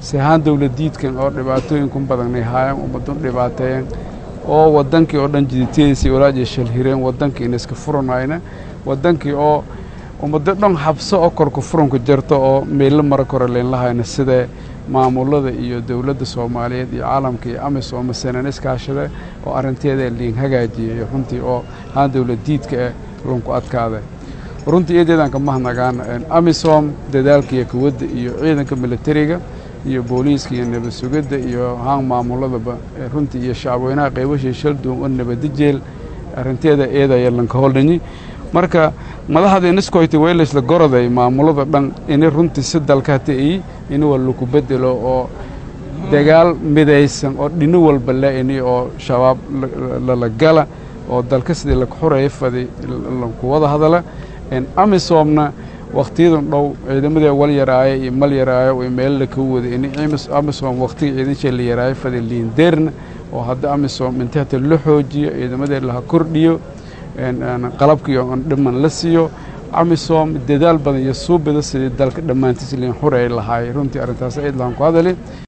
si ahaan dowladiidkan oo dhibaatooyinkun badanay haayaan ummadun dhibaateeyeen oo wadankii oo dhan jiditiyadiisii walaajiy shalhireen wadankii ina iska furanayna wadankii oo ummado dhan habso oo korka furanku jirto oo meello mara kore leynlahayna sidee maamulada iyo dowladda soomaaliyeed iyo caalamka iyo amisom masanan iskaashade oo arrinteeda liin hagaajiyay runtii oo haan dowladiidka eh lunku adkaada runtii eedeedaan ka mahadnagaan amisom dadaalka iyo kuwadda iyo ciidanka militariga iyo booliiska iyo nabad sugidda iyo haan maamuladaba runtii iyo shacabweynaha qaybashii shalduun oo nabadijeel arrinteeda eedaya lanka holdhanyi marka madaxda iniskoyti weylaysla goroday maamulada dhan ini runtii si dalkata i ini waa laku bedelo oo dagaal midaysan oo dhino walba la-ini oo shabaab lala gala oo dalka sidii laku xureeya fadi laku wada hadala amisomna wakhtiyadan dhow ciidamadii wal yaraayo iyo mal yaraayo way meel laka wada ini amisom wakhtiga ciidansha la yaraayo fadi liindeerna oo hadda amisom inta hata la xoojiyo ciidamadee laha kordhiyo qalabkii oo dhiman la siiyo amisom dadaal badan iyo suubida sidii dalka dhammaantiis liin xureey lahaay runtii arrintaas ciid lahan ku hadali